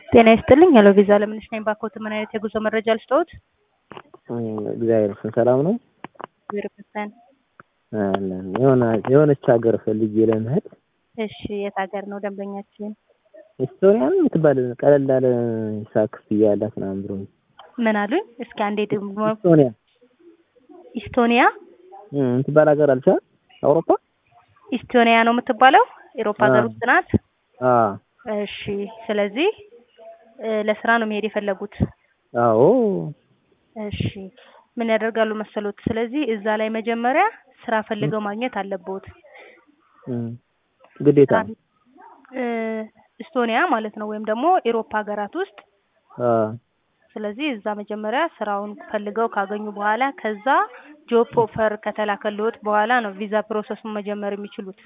ጤና ይስጥልኝ። ሄሎ ቪዛ ለምንሽ ነኝ። ባኮት ምን አይነት የጉዞ መረጃ ልስጠዎት? እግዚአብሔር ይመስገን ሰላም ነው። እግዚአብሔር ይመስገን። አለን የሆነ የሆነች ሀገር ፈልጌ ለመሄድ እሺ፣ የት ሀገር ነው ደንበኛችን? ኤስቶኒያን የምትባል ቀለል ያለ ሂሳብ ክፍያ ያላት ምናምን ብሎ ምን አሉኝ? እስኪ አንዴ ደግሞ ኤስቶኒያ ኢስቶኒያ እም የምትባል ሀገር አልቻ አውሮፓ ኢስቶኒያ ነው የምትባለው። ኤሮፓ ሀገር አዎ። ውስጥ ናት። አ እሺ፣ ስለዚህ እ ለስራ ነው መሄድ የፈለጉት። አዎ እሺ፣ ምን ያደርጋሉ መሰሎት? ስለዚህ እዛ ላይ መጀመሪያ ስራ ፈልገው ማግኘት አለብዎት። እም ግዴታ እ ኢስቶኒያ ማለት ነው ወይም ደግሞ ኤሮፓ ሀገራት ውስጥ አ ስለዚህ እዛ መጀመሪያ ስራውን ፈልገው ካገኙ በኋላ ከዛ ጆብ ኦፈር ከተላከልዎት በኋላ ነው ቪዛ ፕሮሰሱን መጀመር የሚችሉት።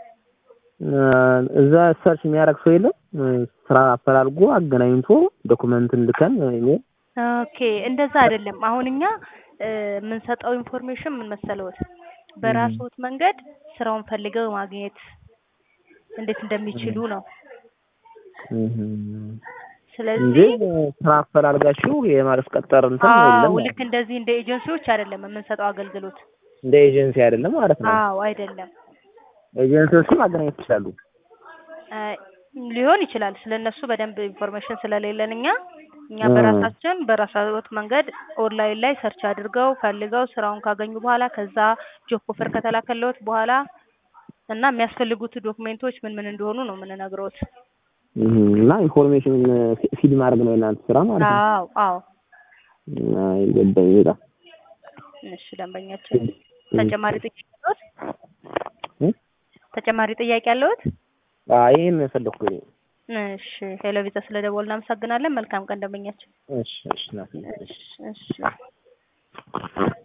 እዛ ሰርች የሚያደርግ ሰው የለም ስራ አፈላልጎ አገናኝቶ ዶኩመንትን ልከን ኢሜል ኦኬ እንደዛ አይደለም። አሁን እኛ እ የምንሰጠው ኢንፎርሜሽን ምን መሰለዎት፣ በራስዎት መንገድ ስራውን ፈልገው ማግኘት እንዴት እንደሚችሉ ነው። እንጂ ስለዚህ ስራ አፈላልጋችሁ የማስቀጠር እንትን አዎ የለም ልክ እንደዚህ እንደ ኤጀንሲዎች አይደለም የምንሰጠው አገልግሎት። እንደ ኤጀንሲ አይደለም ማለት ነው። አዎ አይደለም ኤጀንሲዎችን ማገናኘት ይችላሉ። እ ሊሆን ይችላል። ስለነሱ በደንብ ኢንፎርሜሽን ስለሌለን እኛ እኛ እ በራሳችን በራሳዎት መንገድ ኦንላይን ላይ ሰርች አድርገው ፈልገው ስራውን ካገኙ በኋላ ከዛ ጆብ ኦፈር ከተላከልዎት በኋላ እና የሚያስፈልጉት ዶክሜንቶች ምን ምን እንደሆኑ ነው የምንነግረዎት። እም እና ኢንፎርሜሽን ፊድ ማድረግ ነው የእናንተ ስራ ማለት ነው። አዎ አዎ። እና ይገባኝ በጣም እሺ ደንበኛችን ተጨማሪ ጥያቄ አለዎት? እ ተጨማሪ ጥያቄ አለዎት? አይ ይሄን ነው የፈለኩት። እሺ ሄሎ ቪዛ ስለደወሉ እናመሰግናለን። መልካም ቀን ደንበኛችን። እሺ እሺ ና እሺ እሺ